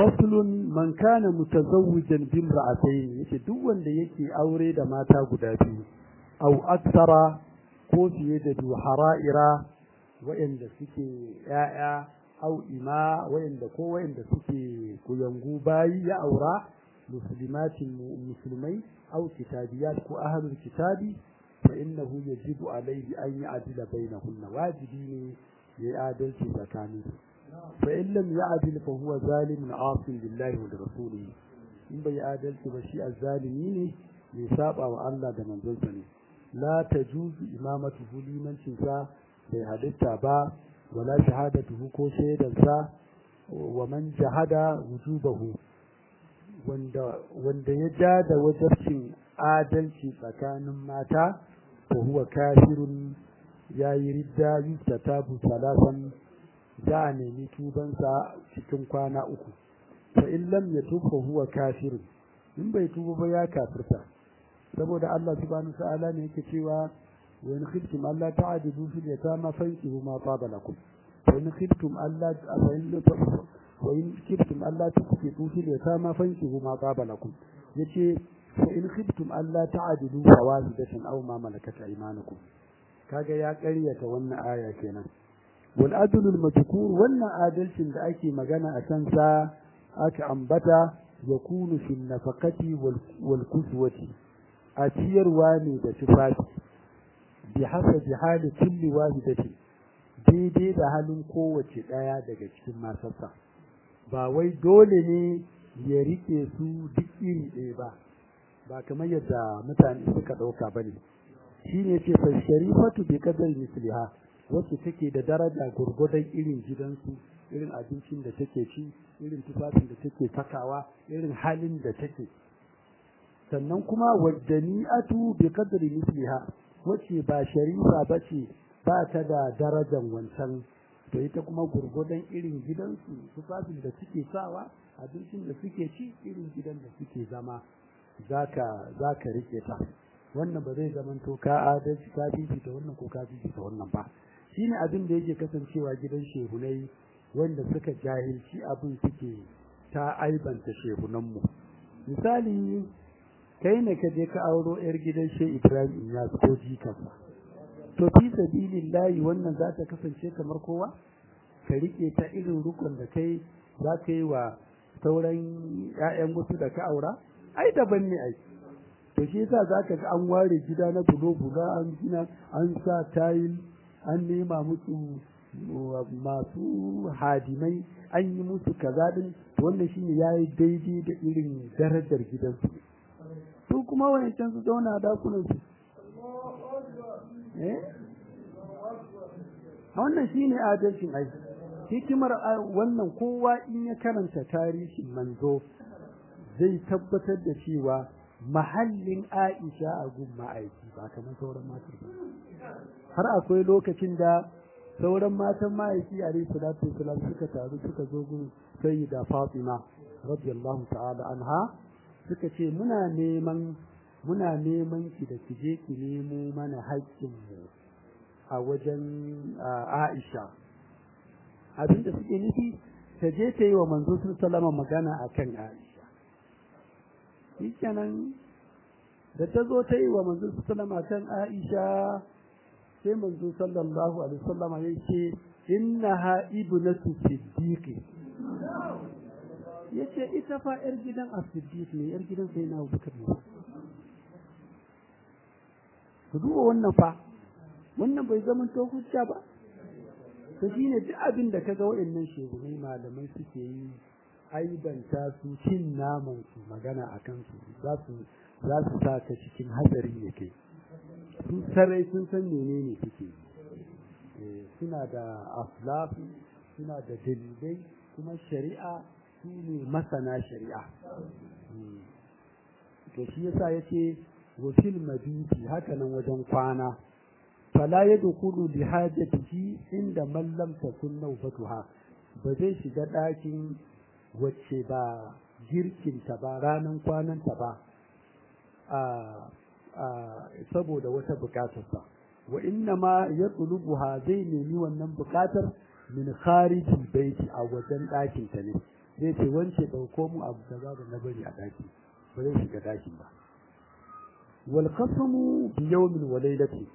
faslun man kana mutazawwijan bil ra'atayn yace duk wanda yake aure da mata guda biyu au aksara ko fiye da biyu hara'ira wa'anda suke ya'ya au ima wa'anda ko wa'anda suke kuyangu bayi ya aura muslimatin musulmai au kitabiyat ko ahlul kitabi fa innahu yajibu alayhi an ya'dila bainahunna wajibi ne ya adalci tsakaninsu فإن لم يعدل فهو ظالم عاص لله ولرسوله in bai adalci ba shi azzalimi ne mai saba wa Allah da manzonsa ne la tajuzu imamatuhu limancin sa bai halitta ba wala shahadatuhu ko shaidan sa wa man jahada wujubahu wanda wanda ya ja da wajibcin adalci tsakanin mata fa huwa kafirun yayi ridda yustatabu salasan za a nemi tubansa cikin kwana uku fa in lam yatub fa huwa kafir in bai tuba ba ya kafirta saboda Allah subhanahu wa ta'ala ne yake cewa wa in khiftum alla ta'dilu fil yatama fankihu ma taba lakum wa in khiftum alla wa in khiftum alla tuqsitu fil yatama fankihu ma taba lakum yace fa in khiftum alla ta'dilu fawahidatan aw ma malakat aymanukum kaga ya ƙaryata wannan aya kenan والعدل المذكور wannan adalcin da ake magana a kansa aka ambata yakunu fil nafaqati wal kuswati a ciyarwa ne da tufafi bi hasabi hali kulli wahidati daidai da halin kowace daya daga cikin masarsa ba wai dole ne ya rike su duk iri ɗaya ba ba kamar yadda mutane suka ɗauka ba ne shi ne ce fa sharifatu bi qadar misliha wacce take da daraja gurgudan irin gidansu irin abincin da take ci irin tufafin da take sakawa irin halin da take sannan kuma waddani'atu bi qadri misliha wacce ba sharifa bace ba ta da darajan wancan to ita kuma gurgudan irin gidansu tufafin da suke sawa abincin da suke ci irin gidan da suke zama zaka zaka rike ta wannan ba zai zamanto ka adalci ka bibita wannan ko ka bibita wannan ba shine abin da yake kasancewa gidan shehunai wanda suka jahilci abin suke ta aibanta shehunanmu misali kai ne ka je ka auro yar gidan she Ibrahim ya ko jikansa to fi sabilillahi wannan za ta kasance kamar kowa ka rike ta irin rukun da kai za ka yi wa sauran 'ya'yan wasu da ka aura ai daban ne ai to shi yasa za ka ga an ware gida na bulo-bulo an gina an sa tayil an nema musu masu hadimai an yi musu kaza din wannan shine yayi daidai da irin darajar gidansu su kuma wancan su zauna a dakunan su eh wannan shine adalcin ai hikimar wannan kowa in ya karanta tarihin manzo zai tabbatar da cewa mahallin Aisha a gun ma'aiki ba kamar sauran matan ba har akwai lokacin da sauran matan ma'aiki a salatu wasalam suka taru suka zo gun sayyida Fatima radiyallahu ta'ala anha suka ce muna neman muna neman ki da ki je ki nemo mana haƙƙin mu a wajen Aisha abinda suke nufi ta je ta yi wa manzo sallama magana akan Aisha shikenan da ta zo ta yi wa manzo sallama kan Aisha sai manzo sallallahu alaihi wasallam ya ce innaha ibnatu siddiqi yace ita fa yar gidan as-siddiq ne yar gidan sai na Abubakar ne ku duba wannan fa wannan bai zama to hujja ba to shine duk abin da kaga waɗannan shehunai malamai suke yi aibanta su cin naman su magana akan su za su za su sa ka cikin hatsari ne kai su sarai sun san menene suke suna da aflafi suna da dalilai kuma shari'a su ne masana shari'a to shi yasa yace wa fil mabiti haka nan wajen kwana fala yadkhulu bi hajatihi inda man lam takun nawfatuha ba zai shiga ɗakin wacce ba girkinta ba ranan kwananta ba saboda wata bukatarsa wa inna ma ya tsulubuha zai nemi wannan bukatar min kharijin baiti a wajen ɗakinta ne zai ce wance ɗauko mu abu kaza da na bari a ɗaki ba zai shiga ɗakin ba wal qasamu bi yawmin wa laylati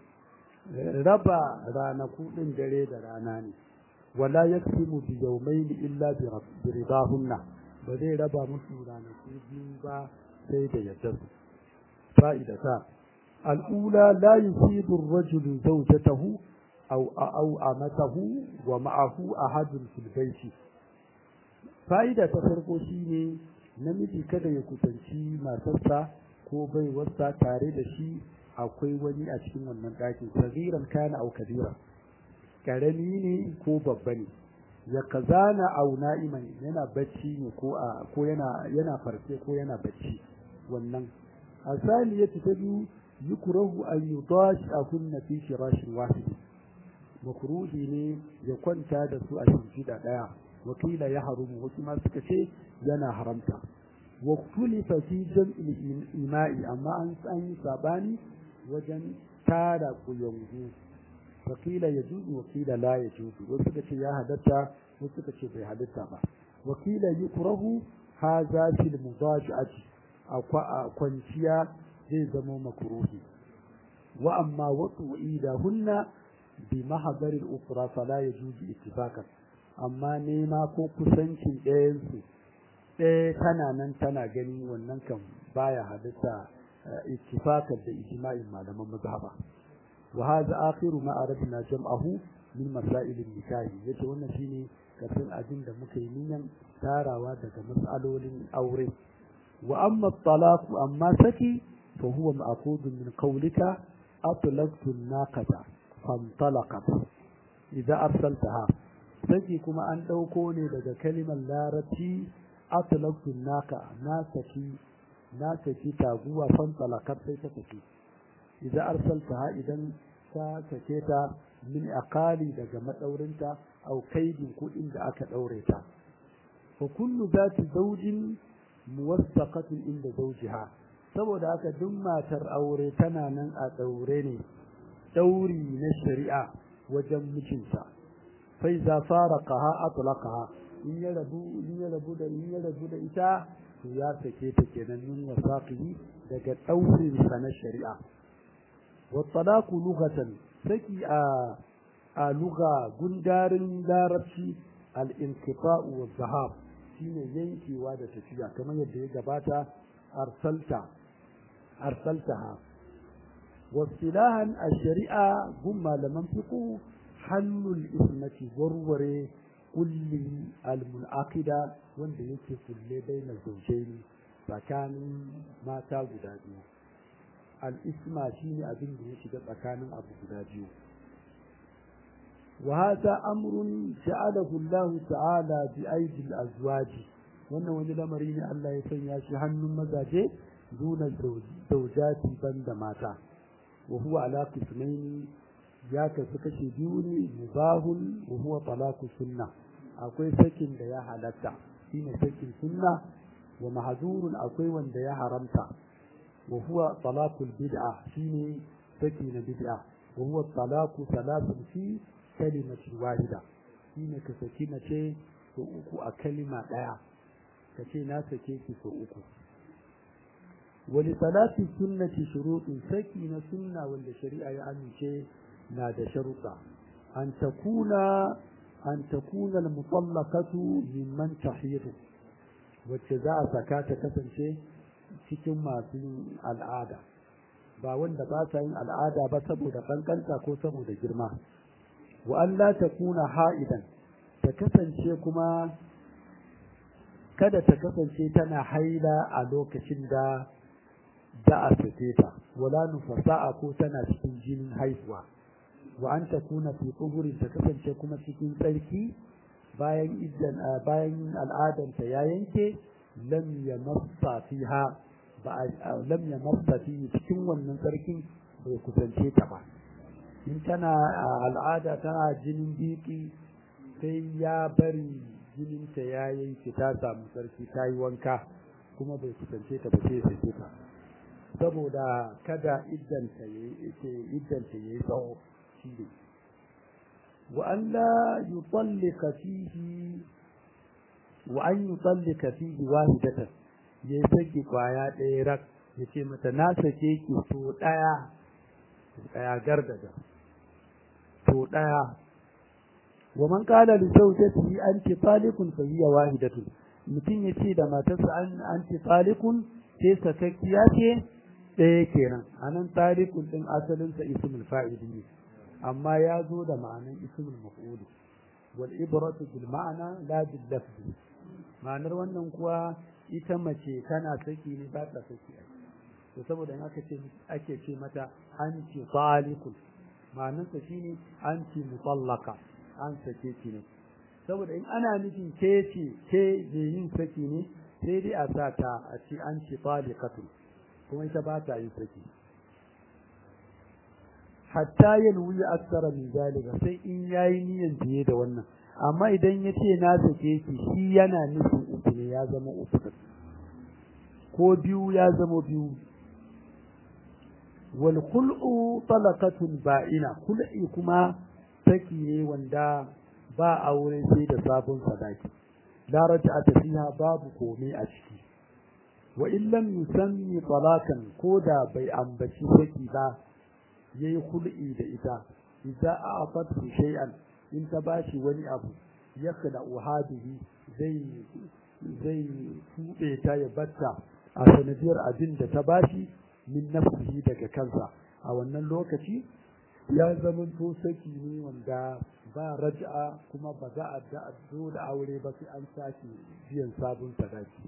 raba ranaku ɗin dare da rana ne wala yaksimu bi yawmayn illa bi ridahunna ba zai raba musu ranaku biyu ba sai da yadda su fa'idata al'ula la yusibu ar-rajulu zawjatahu aw aw amatahu wa ma'ahu ahadun fil bayti fa'ida ta farko shine namiji kada ya kusanci matarsa ko baiwarsa tare da shi akwai wani a cikin wannan ɗakin sagiran kana au kabira karami ne ko babba ne ya kazana au na'iman yana bacci ne ko a ko yana yana farke ko yana bacci wannan asali ya ta biyu yukrahu an yudash akunna fi firashin wahid makruhi ne ya kwanta da su a shimfiɗa ɗaya wakila ya harumu wasu ma suka ce yana haramta wa kulifa fi jam'il ima'i amma an an yi sabani wajen tara kuyangu wakila ya juzu wakila la ya juzu wasu suka ce ya halatta wasu suka ce bai halatta ba wakila yukrahu hadha fil mudaji'ati a kwanciya zai zama makruhi wa amma watu idahunna bi mahadar al-ukra fala yajuzu ittifaqan amma nema ko kusancin ɗayan su ɗaya tana nan tana gani wannan kan baya halitta ittifaqan da ijma'in malaman mazhaba wa hadha akhiru ma aradna jam'ahu min masail an-nikah yace wannan shine kasan abin da muka yi niyan tarawa daga mas'alolin aure wa amma at-talaq amma saki fa huwa ma'qudun min qawlika atlaqtu an-naqata fantalaqat idza arsaltaha saki kuma an dauko ne daga kalimar larabci atlaqtu naqa na saki na saki taguwa fantalaqat sai ta tafi idza arsaltaha idan ka sake ta min aqali daga madaurinta au kaidin kudin da aka daure ta fa kullu zati zawjin muwassaqatin inda zawjiha saboda haka duk matar aure tana nan a daure ne dauri na shari'a wajen mijinta fai za fara kaha atlaqaha in ya rabu in ya rabu da in ya rabu da ita to ya sake ta kenan min wasaqihi daga daurin sa na shari'a wa talaqu lughatan saki a a lugha gundarin larabci al-inqita'u wa zahab shine yankewa da tafiya kamar yadda ya gabata arsalta arsaltaha واصطلاحا الشريعة هم لمن فقه حل الإثمة ورور كل المنعقدة وان يكي كل بين الزوجين فكان ما تاغد biyu. الإثمة شيني أبن يشد فكان أبو غداديو وهذا أمر جعله الله تعالى بأيدي الأزواج wannan wani lamari ne Allah ya sanya shi hannun mazaje duna zaujati banda mata وهو على قسمين ya kasu kashe biyu ne mubahun wa huwa talaku sunna akwai sakin da ya halatta shine sakin sunna wa mahzurun akwai wanda ya haramta wa huwa talaqul bid'a shine saki na bid'a wa huwa talaqu thalathun fi kalimatin wahida shine ka saki mace so uku a kalima daya kace na sake ki so uku ولصلاة السنة شروط سكينة سنة والشريعة يعني شيء نادى شرطا أن تكون أن تكون المطلقة ممن تحيض وجزاء زكاة كسن شيء cikin masu yin al'ada ba wanda ba sa yin al'ada ba saboda kankanta ko saboda girma wa Allah ta kuna ha'idan ta kasance kuma kada ta kasance tana haila a lokacin da da a sake ta wala nufasa'a ko tana cikin jinin haihuwa wa an takuna fi tsuhurin ta kasance kuma cikin tsarki bayan idan bayan al'adanta ya yanke lam yamassa fiha ba lam yamassa fi cikin wannan tsarkin bai kusance ta ba in tana al'ada tana jinin biki sai ya bari jininta ya yanke ta samu tsarki ta yi wanka kuma bai kusance ta ba sai sai ta saboda kada iddanta ya yi tsawo shi ne wa Allah yi tsallika fihi wa an yutallika fihi wahidatan ya saki kwaya ɗaya rak ya ce mata na sake ki so ɗaya ɗaya gardaga so ɗaya wa man qala li zawjatihi anti talikun fa hiya wahidatun mutum ya ce da matarsa an anti talikun sai sakakkiya ce ɗaya kenan anan talikun din asalin sa ismul fa'ili ne amma ya zo da ma'anan ismul maf'ul wal ibratu bil ma'ana la bil lafzi ma'anar wannan kuwa ita mace tana saki ne ba ta saki to saboda in aka ce ake ce mata anti talikun ma'anarsa shine anti mutallaka an sake ki ne saboda in ana nufin ke ce ke je yin saki ne sai dai a sa ta a ci an ci talikatun kuma ita ba ta yin saki hatta yanwi aksara min zalika sai in yayi niyan biye da wannan amma idan ya ce na sake ki shi yana nufin uku ne ya zama uku ko biyu ya zama biyu wal khul'u talaqatun ba'ina khul'i kuma saki ne wanda ba aure sai da sabon sadaki la raj'ata fiha babu komai a ciki wa in lam yusammi talaqan koda bai ambaci saki ba yayi khul'i da ita idza a'tatu shay'an in ta bashi wani abu yakda uhadihi zai zai tube ta ya batta a sanadiyar abin da ta bashi min nafsihi daga kansa a wannan lokaci ya zama to saki ne wanda ba raj'a kuma ba za a da dole aure ba sai an sake biyan sabon sadaki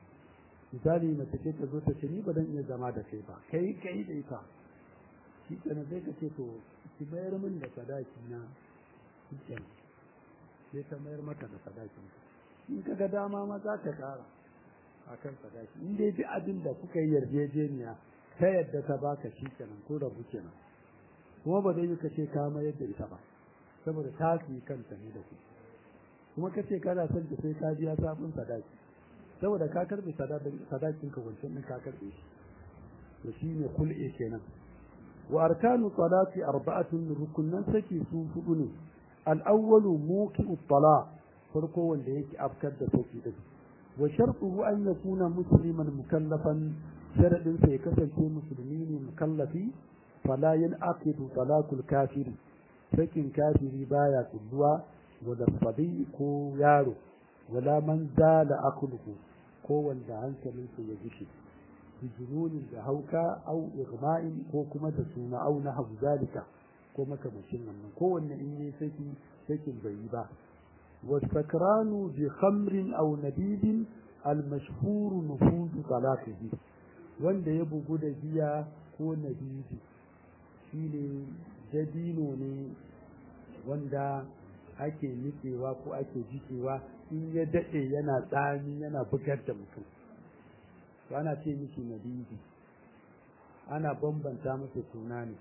misali mace ce ta zo ta ce ni ba dan iya zama da kai ba kai kai da ita shi kenan sai ka ce to ki mayar min da sadaki na shi kenan sai ta mayar maka da sadakin in ka ga dama ma za ka kara akan sadaki in dai duk abin da kuka yi yarjejeniya ta yadda ta baka shi kenan ko rabu kenan kuma ba zai yi ka ce ka mayar da ita ba saboda ta fi kanta ne da ku kuma ka ce kana son ta sai ka biya sabon sadaki saboda ka karbe sadakin ka wancan din ka karbe shi to shine kul'e kenan wa arkanu salati arba'atun rukunan saki su hudu ne al-awwalu muqi'u talaq farko wanda yake afkar da saki din wa shartuhu an yakuna musliman mukallafan sharadin sa ya kasance musulmi ne mukallafi fala yanqidu talaqul kafiri sakin kafiri baya kulluwa wala sabi ko yaro wala man zala akluhu ko wanda hankalinsa ya gushe bijununin da hauka au igma'in ko kuma da suna au na habu zalika ko makamashin wannan kowanne in yi saki sakin bai yi ba wasakranu bi khamrin aw nabidin al mashhur nufuz talaqihi wanda ya bugu da giya ko nabidi shine dabino ne wanda ake nitsewa ko ake jikewa in ya daɗe yana tsami yana bugar da mutum to ana ce miki nabidi ana bambanta masa suna ne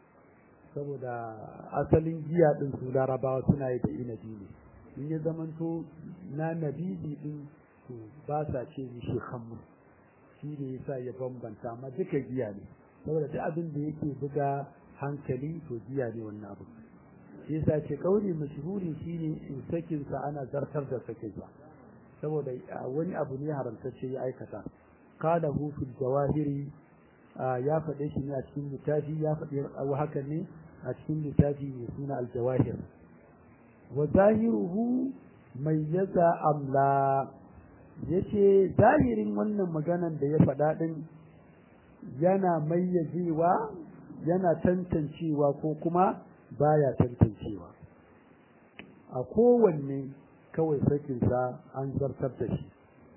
saboda asalin giya ɗin su larabawa suna yi da inabi ne in ya zamanto na nabidi ɗin to ba sa ce mishi hammu shi ne yasa ya bambanta amma duka giya ne saboda duk abin da yake buga hankali to giya ne wannan abu shi yasa ce kauli mashhuri shine in sakin sa ana zartar da sakin sa saboda wani abu ne haramtacce ya aikata qala hu fil jawahiri ya faɗe shi ne a cikin littafi ya faɗi abu haka ne a cikin littafi mai suna al jawahir wa zahiruhu mayyaza amla yace zahirin wannan maganan da ya faɗa din yana mayyazewa yana tantancewa ko kuma baya tantancewa a kowanne kawai sakinsa an zartar da shi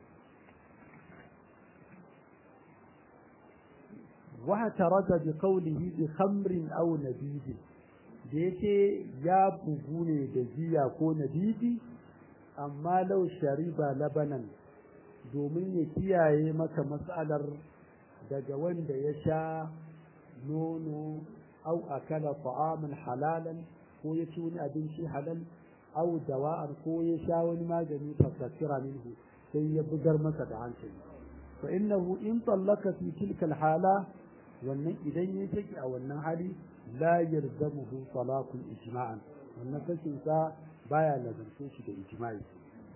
واعترض بقوله بخمر أو نبيذ da yake ya bugu ne da jiya ko nabidi amma lau shariba labanan domin ya kiyaye maka matsalar daga wanda ya sha nono au akala ta'aman halalan ko ya ci wani abinci halal au dawa'an ko ya sha wani magani fasakira minhu sai ya bugar masa da hankali fa innahu in tallaka fi tilka hala wannan idan ya saki a wannan hali la yarzamuhu talaqul ijma'an wannan sakin sa baya lazance shi da ijma'i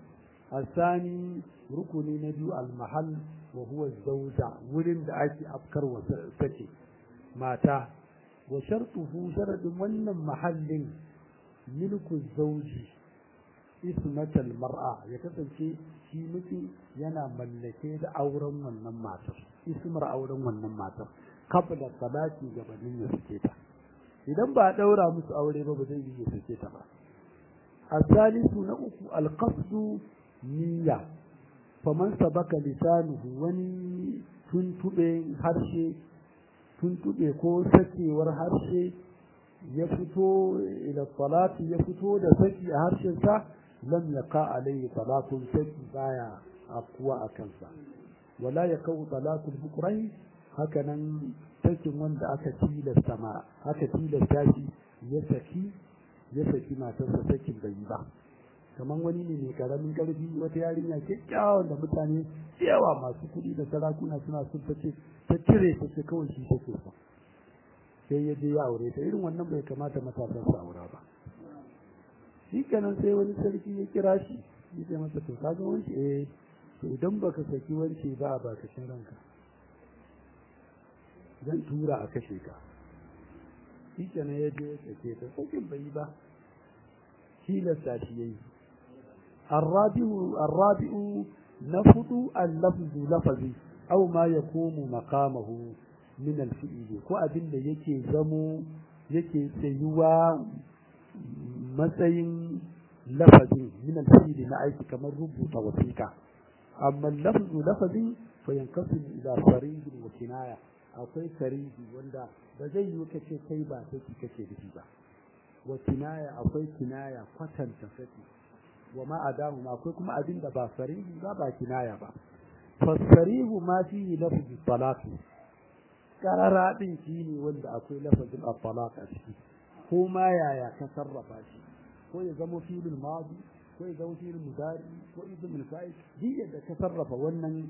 الثاني ركن نبي المحل وهو الزوجة ولن da ake afkar wa sake mata wa shartuhu sharadin wannan mahallin milku zauji ismatal mar'a ya kasance shi miji yana mallake da auren wannan matar ismar auren wannan matar kabla salati gabanin ya sake ta idan ba a daura musu aure ba ba zai yi ya sake ta ba الثالث نأكو القصد نية فمن سبك لسانه وني tuntuɓe harshe tuntuɓe ko sakewar harshe ya fito ila salati ya fito da saki a harshensa lam yaqa alayhi salatun saki baya afkuwa a kansa wala ya kawo salatul bukrai haka nan sakin wanda aka tilasta ma aka tilasta shi ya saki ya saki matarsa sakin bai yi ba kamar wani ne mai karamin karfi wata yarinya kyakkyawan da mutane yawa masu kuɗi da sarakuna suna son ta ce ta cire ta ce kawai shi take so sai ya je ya aure ta irin wannan bai kamata matasan su aura ba shi kenan sai wani sarki ya kira shi ya ce masa to ka ga wance eh to idan baka saki wance ba a baka shin ranka zan tura a kashe ka shi kenan ya je ya sake ta sakin bai yi ba tilasta shi yayi الرابع الرابع نفض اللفظ لفظي أو ما يقوم مقامه من الفعل ko abin da yake zamo yake tsayuwa matsayin lafazin min alfi'li na aiki kamar rubuta wasiƙa amma lafzu lafazin fa yanqasimu ila sarih wa kinaya akwai sarihi wanda ba zai yi kace kai ba sai kace dashi ba wa kinaya akwai kinaya kwatanta saki wa ma adahu ma akwai kuma abin da ba sarihi ba ba kinaya ba fasarihu ma fihi lafzu talaqi karara din shine wanda akwai lafazin at-talaq a ciki ko ma yaya ka sarrafa shi ko ya zama filin madi ko ya zama filin mudari ko ismul fa'il duk yadda ka sarrafa wannan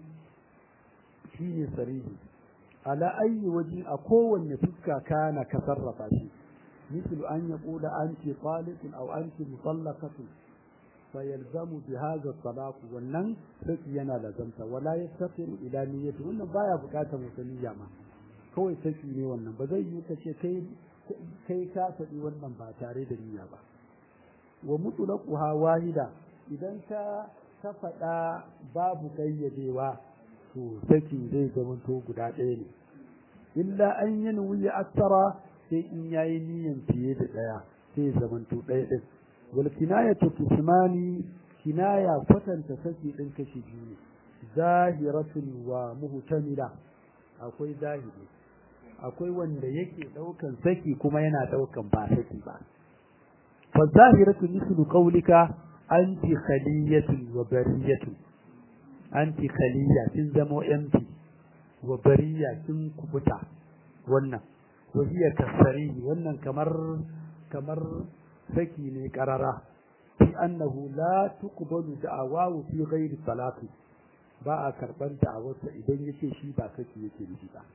shine sarihi ala ayi waje a kowanne fuska kana ka sarrafa shi مثل أن يقول أنت طالق أو أنت مطلقة فيلزم بهذا الطلاق والنن سكينا لزمت ولا يفتقر إلى نيته wannan baya bukatar musaniya ma kawai saki ne wannan ba zai yi kace kai kai ka faɗi wannan ba tare da niyya ba wa mutlaquha wahida idan ka ka faɗa babu kayyadewa to saki zai zama to guda ɗaya ne illa an yanwi aksara sai in yayi niyan fiye da ɗaya sai zama to ɗaya ɗin wal kinayatu kismani kinaya kwatanta saki ɗin kashi biyu ne zahiratun wa muhtamila akwai zahiri akwai wanda yake ɗaukan saki kuma yana ɗaukan ba saki ba fa zahiratu mislu qawlika anti khaliyatun wa bariyatun anti khaliya kin zamo empty wa bariya kin kubuta wannan wa hiya kasari wannan kamar kamar saki ne karara fi annahu la tuqbalu da'awahu fi ghairi salati ba a karban da'awarsa idan yace shi ba saki yake nufi ba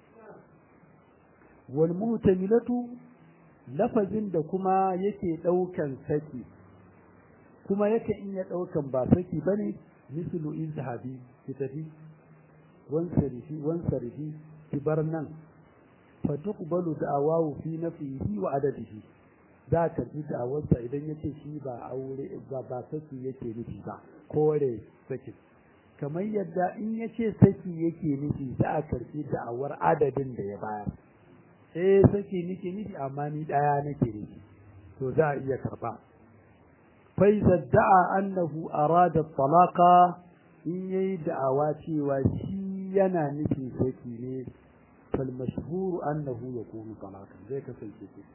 wal mutamilatu lafazin da kuma yake daukan saki kuma yake in ya daukan ba saki bane mislu izhabi ki tafi wansarifi wansarifi ki bar nan fa tuqbalu da'awahu fi nafihi wa adadihi za ka ji da'awarsa idan yace shi ba aure ba ba saki yake nufi ba kore saki kamar yadda in yace saki yake nufi za a karbi da'awar adadin da ya bayar eh saki nake nufi amma ni daya nake nufi to za a iya karba فإذا ادعى أنه أراد الطلاق إن يدعى cewa shi yana nufin saki ne فالمشهور أنه يكون طلاقا زي كسي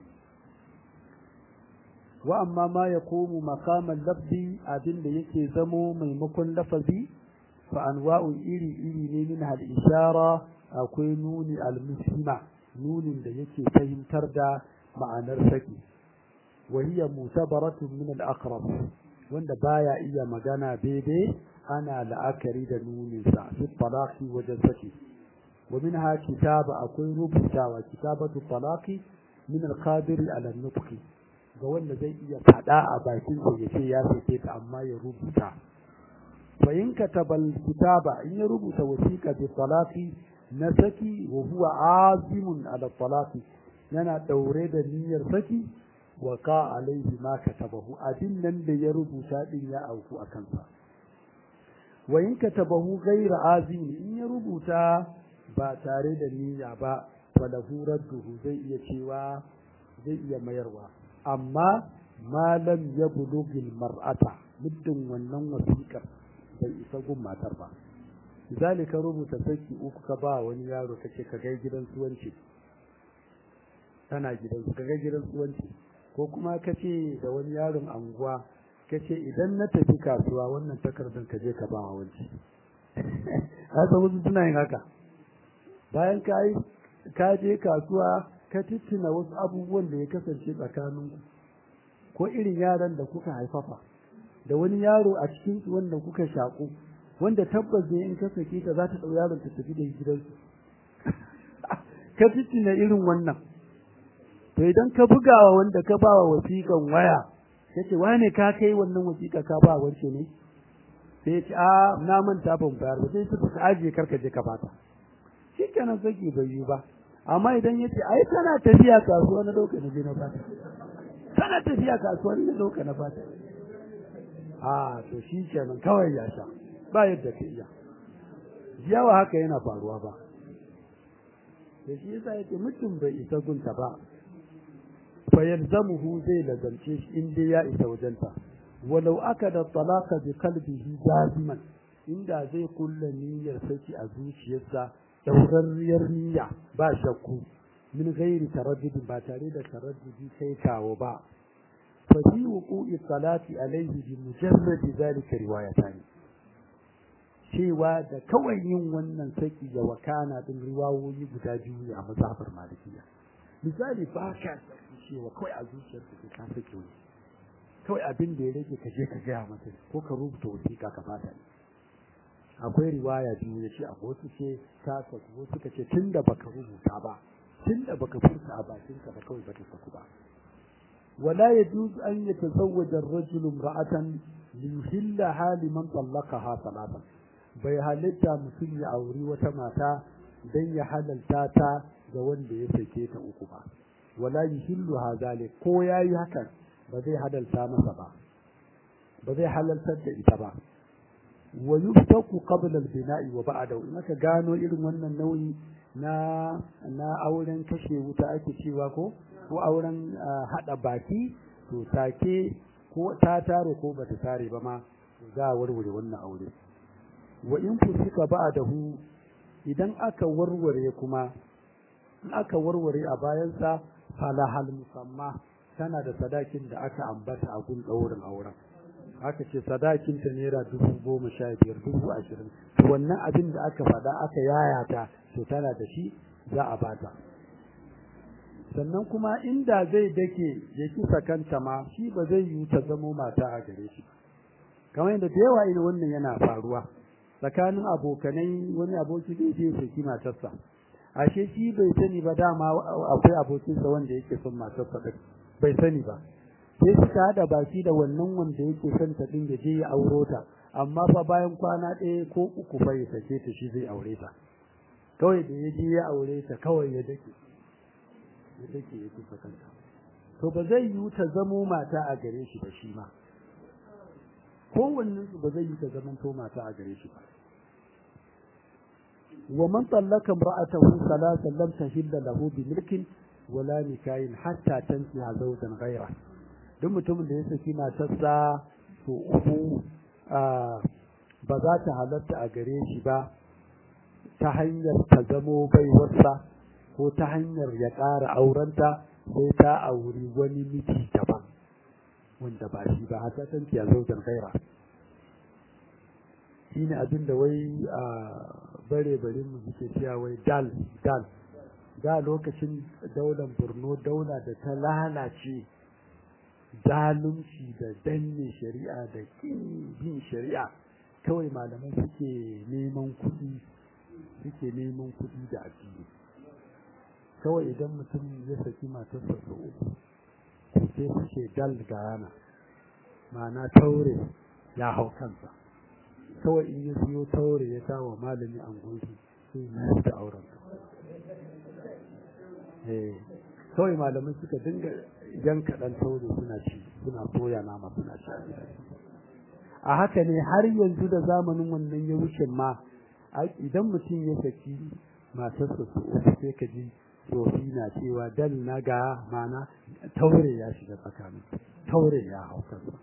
وأما ما يقوم مقام اللفظ أدن يكي زمو ميمكن لفظي فأنواع إلي إلي منها الإشارة أو نون المسلمة نون da yake fahimtar da ma'anar saki وهي متبرة من الأقرب wanda baya iya magana daidai ana la'akari da nuninsa fi talaqi wajen saki wa minha kitaba akwai rubutawa kitabatu talaqi min al-qadir ala nutqi ga wanda zai iya fada a bakin sa yace ya sake ta amma ya rubuta fa in katabal kitaba in ya rubuta wasiqa bi talaqi na saki wa huwa azimun ala talaqi yana daure da niyyar saki wa ka alaihi ma katabahu abin nan da ya rubuta din ya auku a kansa wa in katabahu ghayra azim in ya rubuta ba tare da niyya ba falahu radduhu zai iya cewa zai iya mayarwa amma malam ya bulugil mar'ata muddin wannan wasiƙar bai isa gun matar ba misali ka rubuta saki uku ka ba wani yaro kace ka gai gidan suwanci tana gidan ka gai gidan suwanci ko kuma kace da wani yaron anguwa kace idan na tafi kasuwa wannan takardar ka je ka ba wanci haka wasu suna yin haka bayan ka yi ka je kasuwa ka titina wasu abubuwan da ya kasance tsakaninku ko irin yaran da kuka haifafa da wani yaro a cikin su wanda kuka shaku wanda tabbas ne in ka sake ta za ta ɗau yaron ta tafi da gidansu ka titina irin wannan to idan ka bugawa wanda ka ba wa wasiƙan waya yace wane ka kai wannan wasiƙa ka ba wance ne sai ce a na manta ban bayar ba sai suka ajiye karka je ka bata shikenan saki bai yi ba amma idan yace ai tana tafiya kasuwa na dauka na je na bata tana tafiya kasuwa na dauka na bata a to shi kenan kawai ya sha ba yadda ka iya yawa haka yana faruwa ba da shi yasa yake mutum bai isa gunta ba fa yalzamuhu zai lazance shi in dai ya isa wajenta walau aka da talaka bi qalbihi jaziman inda zai kulla niyyar saki a zuciyarsa daurarriyar niyya ba shakku min ghairi taraddudi ba tare da taraddudi kai kawo ba fa fi wuqu'i salati alaihi bi mujarrad zalika riwayatan cewa da kawai yin wannan saki ya wakana din riwayoyi guda biyu a mazhabar malikiya misali ba ka cewa kawai a zuciyarka ka sake wani kawai abin da ya rage ka je ka gaya masa ko ka rubuta wasiƙa ka fata ne akwai riwaya biyu ya ce a wasu ce ta saku wasu ka ce tun da baka rubuta ba tun da baka furta a bakinka ba kawai bata saku ba wala yajuzu an yatazawwaja ar-rajulu imra'atan liyuhillaha liman talaqaha salatan bai halitta mutum ya auri wata mata dan ya halalta ta ga wanda ya sake ta uku ba wala yuhilluha zalik ko yayi hakan ba zai halalta masa ba ba zai halaltar da ita ba wa yuftaku qabla al-bina'i wa ba'da in aka gano irin wannan nauyi na na auren kashe wuta ake cewa ko ko auren hada baki to take ko ta tare ko bata tare ba ma za a warware wannan aure wa in fusika ba'dahu idan aka warware kuma in aka warware a bayansa falahal musamma tana da sadakin da aka ambata a gun ɗaurin auren aka ce sadakinta naira dubu goma sha biyar dubu ashirin wannan abin da aka faɗa aka yayata to tana da shi za a bata sannan kuma inda zai dake ya kisa kanta ma shi ba zai yi ta zamo mata a gare shi kamar yadda da yawa ina wannan yana faruwa tsakanin abokanai wani aboki zai je saki matarsa ashe shi bai sani ba dama akwai abokinsa wanda yake son matarsa ɗin bai sani ba sai suka hada baki da wannan wanda yake son ta din da je ya auro ta amma fa bayan kwana ɗaya ko uku fa ya sake ta shi zai aure ta kawai da ya je ya aure ta kawai ya dake ya dake ya kusa kanta to ba zai yi ta zamo mata a gare shi ba shi ma kowannen su ba zai yi ta zaman to mata a gare shi ba wa man tallaka imra'atahu salatan lam tahilla lahu bi milkin wala nikahin hatta tansiha zawjan ghayra duk mutumin da ya saki matarsa to uku ba za ta halatta a gare shi ba ta hanyar ta zamo baiwarsa ko ta hanyar ya ƙara aurenta sai ta auri wani miji daban wanda ba shi ba hatta tansiha zawjan ghayra shine abin da wai bare bare mu suke cewa wai dal dal da lokacin daular borno daula da ta lalace zalunci da danne shari'a da bin shari'a kawai malamai suke neman kuɗi suke neman kuɗi da addini kawai idan mutum ya saki matarsa sau uku sai suke dal gayana ma'ana taure ya hau kansa kawai in ya siyo taure ya sa wa malami an gunsu sai ya da auren eh kawai malamai suka dinga yanka dan taure suna ci suna soya nama suna ci a haka ne har yanzu da zamanin wannan ya wuce ma idan mutum ya saki matarsa su uku sai ka ji tsofi na cewa dal na ga mana taure ya shiga tsakanin taure ya hau kansa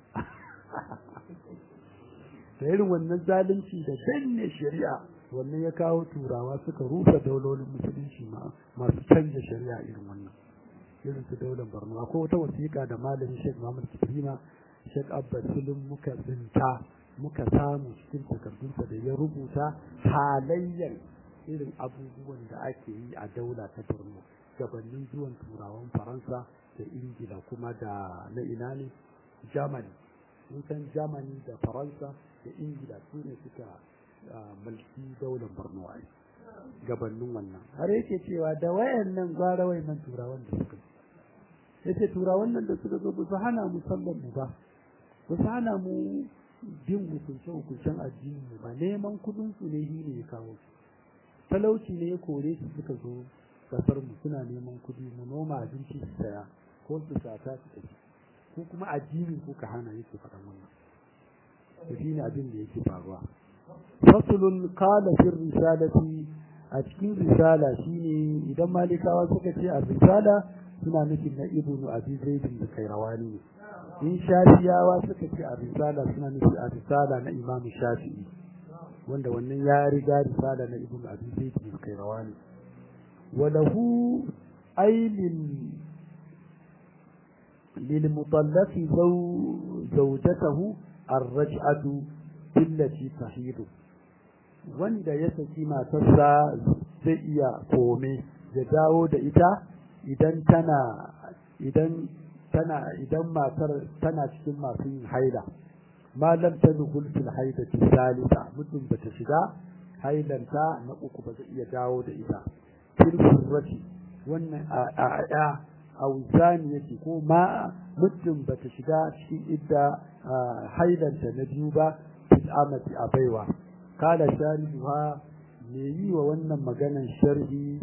da irin wannan zalunci da danne shari'a wannan ya kawo turawa suka rufe daulolin musulunci masu canja shari'a irin wannan irin su daular borno akwai wata wasiƙa da malamin sheikh muhammad kibrima sheikh abba silin muka tsinta muka samu cikin takardunsa da ya rubuta halayyar irin abubuwan da ake yi a daula ta borno gabanin zuwan turawan faransa da ingila kuma da na ina ne germany mun san germany da faransa da ingila su ne suka mulki daular borno a gabanin wannan har yake cewa da wayannan gwara wayannan turawan da suka yace turawan nan da suka zo ba su hana mu sallar mu ba ba su hana mu bin hukunce hukuncen addini mu ba neman kudin su ne shi ne ya kawo su talauci ne ya kore su suka zo kasar mu suna neman kudi mu noma abinci su saya ko su sata su tafi ko kuma addinin ko ka hana yake faɗan wannan to shine abin da yake faruwa fasulun qala fi risalati a cikin risala shine idan malikawa suka ce a risala suna nufin na ibnu abi zaidin da kairawani ne in shafiyawa suka ce a risala suna nufin a risala na imam shafi'i wanda wannan ya riga risala na ibnu abi zaidin da kairawani وله أي لل للمطلق زو زوجته الرجعة التي تحيض wanda ya saki matarsa zai iya kome ya dawo da ita idan tana idan tana idan matar tana cikin masu yin haila malam ta dukul fil haidati salisa mutum bata shiga hailanta na uku ba zai iya dawo da ita firfurrati wannan a ya auzani yake ko ma muddin bata shiga cikin idda hailanta na biyu ba fil amati a baiwa kala sharihuha me yi wa wannan maganan sharhi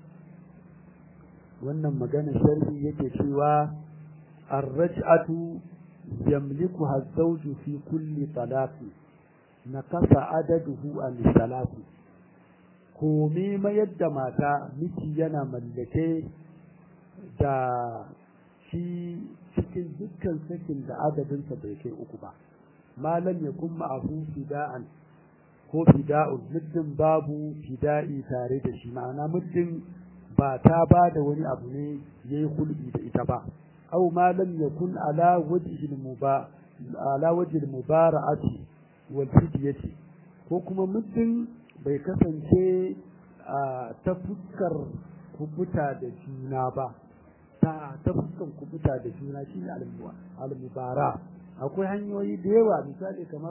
wannan maganan sharhi yake cewa الرجعة يملكها الزوج في كل طلاق نقص عدده عن الثلاث komai mayar da mata miji yana mallake da shi cikin dukkan sakin da adadinsa bai kai uku ba malam ya kuma abu fida'an ko fida'un muddin babu fida'i tare da shi ma'ana muddin ba ta ba da wani abu ne ya yi hulɗi da ita ba au malam ya kun ala wajihil muba ala wajihil mubara'ati wal fidyati ko kuma muddin bai kasance ta fuskar kubuta da juna ba ta ta fuskar kubuta da juna shine al-mubara akwai hanyoyi da yawa misali kamar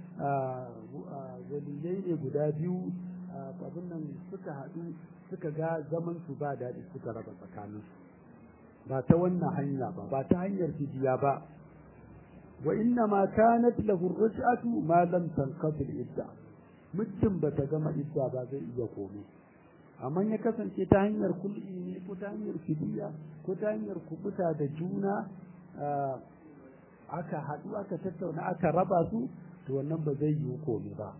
waliyai ne guda biyu abin nan suka haɗu suka ga zaman su ba daɗi suka raba tsakanin ba ta wannan hanya ba ba ta hanyar fidiya ba wa inna ma kanat lahu ruj'atu ma lam tanqadi idda muddin ba ta gama idda ba zai iya komai amma ya kasance ta hanyar kul'i ne ko ta hanyar fidiya ko ta hanyar kubuta da juna aka haɗu aka tattauna aka raba su to wannan ba zai yi komai ba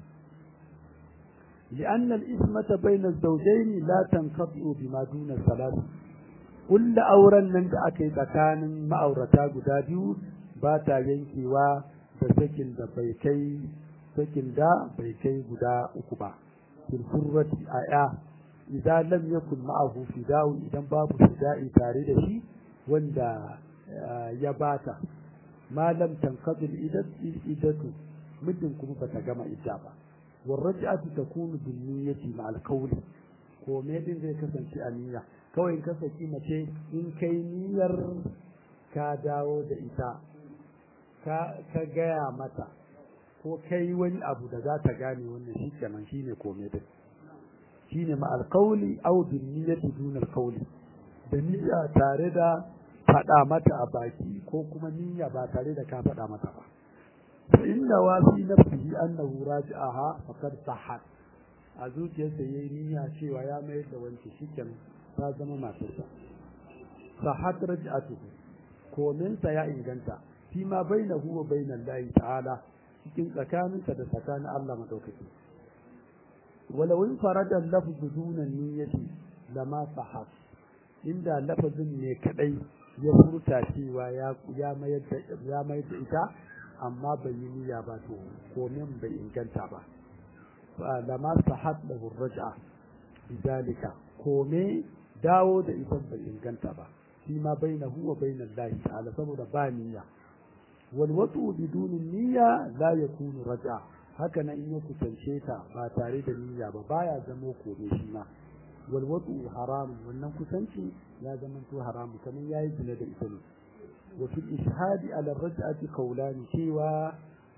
لأن الإثمة بين الزوجين لا تنقطع بما دون الثلاث كل أورا من أكي تكان ما أورتا قداديو باتا ينكيوا بسكن دا بيكي سكن دا بيكي قدا أكبا في الفرة آية إذا لم يكن معه فداء إذا باب فداء تاريد شي وندا يباتا ما لم تنقضي الإدة مدن كم بتجمع إجابة والرجعة تكون بالنية مع القول ko me din zai kasance a niyya kawai in kasance mace in kai niyyar ka dawo da ita ka ka gaya mata ko kai wani abu da za ta gane wannan shi kenan shine kome din shine ma alqawli aw bin niyyati dun alqawli da niyya tare da faɗa mata a baki ko kuma niyya ba tare da ka faɗa mata ba fa inna wa fi nafsihi annahu raji'aha faqad sahhat a zuciyarsa yayi niyya cewa ya mayar da wanke shiken ta zama matarsa sahhat raj'atuhu kominsa ya inganta fi ma bainahu wa bainal lahi ta'ala cikin tsakaninsa da tsakanin Allah madaukaki walau in farada lafzu duna niyyati lama sahhat inda lafazin ne kadai ya furta cewa ya ya mayar da ya mayar da ita amma bai yi niyya ba to komin bai inganta ba lama sahhat lahu raj'a bidalika kome dawo da ita bai inganta ba فيما بينه وبين الله تعالى saboda ba niyya wal watu bidun niyya la yakunu raja haka nan in ya kusance ta ba tare da niyya ba baya zama kome shi ma wal watu haram wannan kusanci ya zama to haram kamar yayi zina da ita ne wa fil ishhadi ala raj'ati qawlani cewa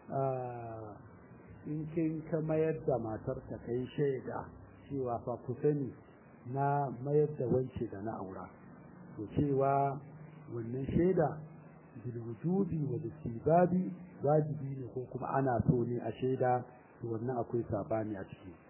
in kin ka mayar da matarka kai shaida cewa fa ku sani na mayar da wance da na aura to cewa wannan shaida bil wujudi wa istibabi wajibi ne ko kuma ana so ne a shaida to wannan akwai sabani a ciki